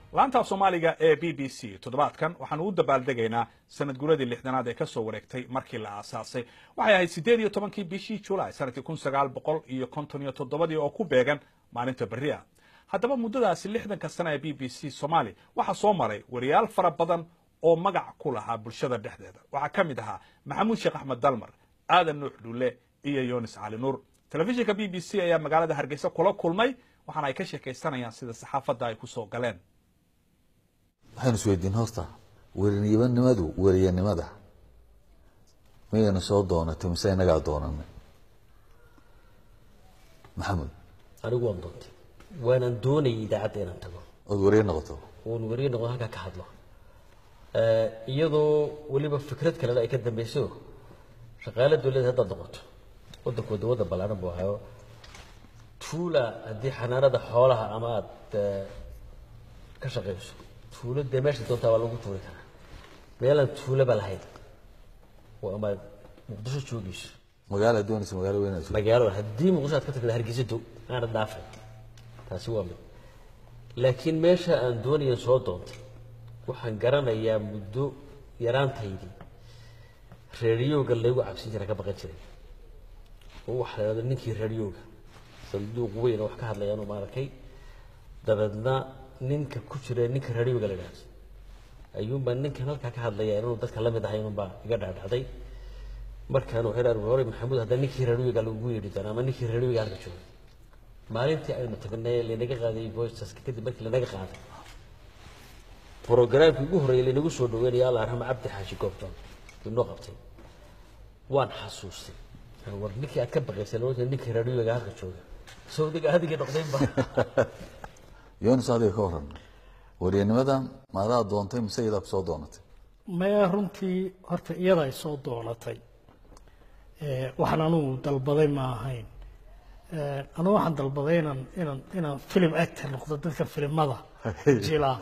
laanta af soomaaliga ee b b c toddobaadkan waxaanu u dabaaldegaynaa sanad guradii lixdanaad ee kasoo wareegtay markii la aasaasay waxay ahayd siddeed iyo tobankii bishii julaay sanadkii kun sagaal boqol iyo konton iyo toddobadii oo ku beegan maalinta berri ah haddaba muddadaasi lixdanka sana ee b b c soomaali waxaa soo maray wariyaal fara badan oo magac ku lahaa bulshada dhexdeeda waxaa ka mid ahaa maxamuud sheekh axmed dalmar aadan nuux dhulle iyo yunis cali nuur telefishinka b b c ayaa magaalada hargeysa kula kulmay waxaana ay ka sheekaysanayaan sida saxaafadda ay kusoo galeen waxaynu isweydiin horta werinimadu weriyanimada miyaynu soo doonatay mise inagaa doonanay maxamed anigu waan doontay waanaan doonayay idaacadda inaan tago ood weriye noqoto oon weriye noqdo halkaa ka hadlo iyadoo weliba fikrad kalena ay ka dambeyso shaqaale dowladda haddaad noqoto waddanku wadda waddan ballaaran buu ahayo tuula haddii xanaanada xoolaha ama aada ka shaqayso tuulo dee meesha doontaa waa lagu tuuri karaa meelaan tuulaba lahayn oo ama muqdisho joogayso magaala doonaysa magaalo weynayso magaalo haddii muqdisho aad ka tagda hargeysa dow aanad dhaafay taasi waa mid laakiin meesha aan doonayan soo doontay waxaan garanayaa muddo yaraantaydii reeriyooga laygu cabsin jira ka baqan jiray oo waxaa la yidhahda ninkii reeriyooga sanduuq weyn oo wax ka hadlayaan uma arkay dabeedna ninka ku jira ninka reeriyooga la yidhahdo ayuunbaa ninkan halkaa ka hadlaya inuu dadka la mid ahay inunbaa iga dhaadhacday markaan waxay dhahan hore maxamuud hadda ninkii reeriyooga lagu yeedhi doona ama ninkii reeriyooga halka jooga maalintii aynu tagnay lanaga qaaday voiceska kadib markii lanaga qaaday brogramkii ugu horreeyay lanagu soo dhaweynaya allah arxama cabdi xaashi goobtoon inoo qabtay waan xasuustay war ninkii aad ka baqaysay loo ninkii raadiyooga halka jooga sawdiga adigii noqday ba yonis adiga ka waran weriyanimada maadaa doontay mise iyadaa kusoo doonatay maya runtii horta iyada ay soo doonatay waxaan anugu dalbaday ma ahayn anugu waxaan dalbaday inaan inaan inaan film actor noqdo dadka filimada jila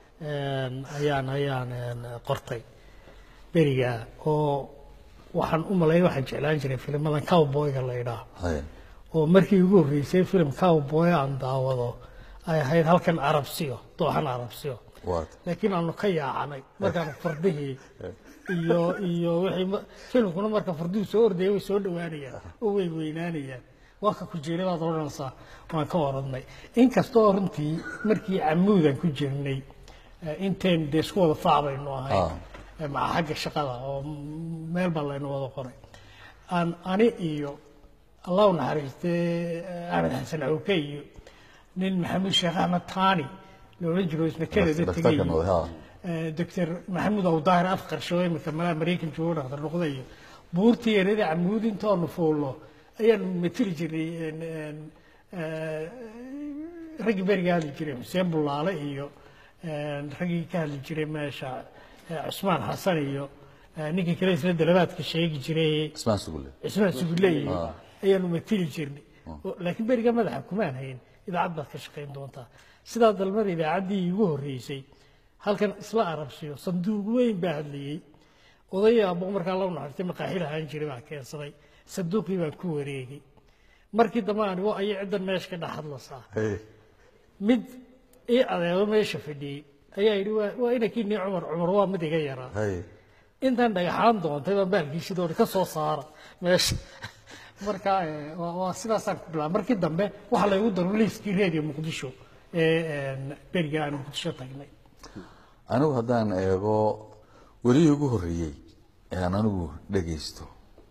ayaan ayaan qortay beriga oo waxaan u malayn waxaan jeclaan jiray filmadan cowboyga la idhaah Haya. oo markii ugu horreysay film cowboy aan daawado ay ahayd halkan carabsiyo dooxan carabsiyo waad laakiin aanu ka yaacanay markaan fardihii iyo iyo wixii ma- filmkuna marka farduhu soo ordaya way soo dhowaanayaan oo way weynaanayaan waa ka kujeeray baad odhanaysaa waan ka oranay inkastoo runtii markii camuudan ku jirnay eh, inteen dee isku wada faac baynu ahayn Ah. eh, maca xagga shaqada oo m- meel baa laynu wada qoray aan ani iyo allah u naxariistee eh, axmed xasan cawke iyo nin maxamuud sheekh axmed taani loola jiro isna kanada tegay dhakhtarkan wada ha doctor maxamuud awdaahir af qarsho imika malaha maraykan joogo dhaktar noqda iyo buurtii erada camuud intoonu fuulno ayaanu matili jirnay een, een, eh, raggii beriga hadli jiray xuseen bulaale iyo een, raggii ka hadli jiray meesha eh, cusmaan xasan iyo eh, ninkii kale isla dalabaadka sheegi jiray ismaan sugulle cismaan sugulle iyo ayaanu matili jirnay Oo- laakiin beriga madaxa kumaan hayn idaacad baad ka shaqayn doontaa sidaa dalmada idaacaddii iigu horreysay halkan isla arabsiyo sanduuq weyn baa hadlayey oday aabbo markaa la naxartay maqaaxi lahaan jiray baa keensaday sanduuqii baan ku wareegay markii dambe anigo ayay ciddan meesha ka dhex hadlasaa Hey. mid ii adeego meesha fadhiyey ayaa yidhi waa waa inankii nii cumar cumar waa mid iga yaraa Hey. intaan dhagaxaan doontay baan baalkiisi doonay ka soo saara meesha marka eh, waa waa sidaasaan ku bilaabay markii dambe waxaa laygu daro liiskii reediyo muqdisho ee een, beriga aan muqdisho tagnay anigu haddaan eego welihii ugu horreeyey ee aan anigu dhegaysto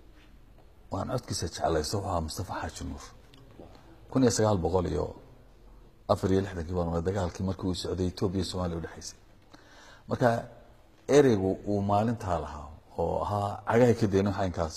waan codkiisa jeclaysto wuxuu ahaa mustafa xaaji nuur kun iyo sagaal boqol iyo afar iyo lixdankii baan waa dagaalkii markii uu socday etoobiya iyo soomaaliya udhexaysay marka ereygu uu maalintaa lahaa oo ahaa cagahay ka dayno xaynkaas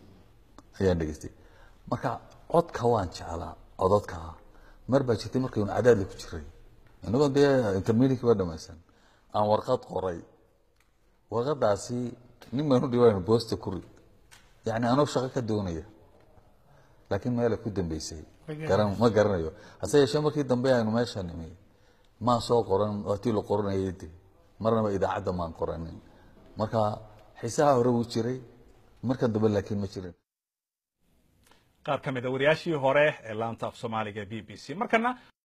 ayaan dhegaystay marka codka waan jeclaa codadka mar baa jirtay markaynu cadaadli ku jiray inagoo dee intermediate ba dhamaysan aan warqad qoray warqadaasi nin baan u dhiwaan boosta kuri yani anoo shaqo ka doonaya laakiin meela ku dambeysay garan ma garanayo hase yeeshee markii dambe aynu meesha nimi maan soo qoran waatii la qoranayay de marnaba idaacadda maan qoranin marka xiisaha hore wuu jiray markan dambe laakiin ma jirin qaar ka mid a wariyaashii hore ee laanta af soomaaliga b b c markana